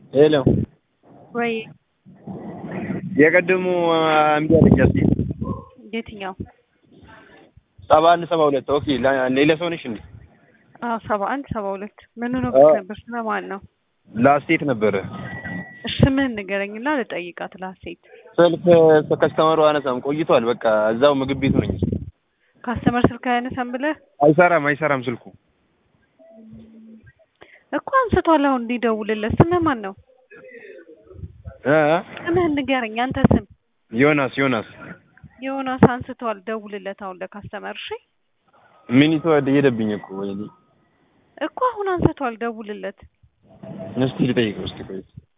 ሄሎ ወይ የቀድሙ እምቢ አለኝ። እስኪ የትኛው? ሰባ አንድ ሰባ ሁለት ኦኬ። ሌላ ሰው ነሽ እንዴ? አዎ ሰባ አንድ ሰባ ሁለት ምን ነው አዎ። ነበር? ስለማን ነው? ላስቴት ነበረ እሺ ስምህን ንገረኝና ልጠይቃት። ላሴት ስልክ ከስተመሩ አነሳም ቆይቷል። በቃ እዛው ምግብ ቤቱ ነኝ። ካስተመር ስልክ አያነሳም ብለህ አይሰራም አይሰራም ስልኩ እኮ አንስቷል። አሁን እንዲደውልለት ስምህ ማን ነው? እ ስምህን ንገረኝ። አንተ ስም ዮናስ ዮናስ ዮናስ አንስቷል። ደውልለት አሁን ለካስተመር። እሺ ሚኒቱ ሄደብኝ እኮ ወይኔ። እኮ አሁን አንስቷል። ደውልለት። እስቲ ልጠይቀው እስቲ ቆይ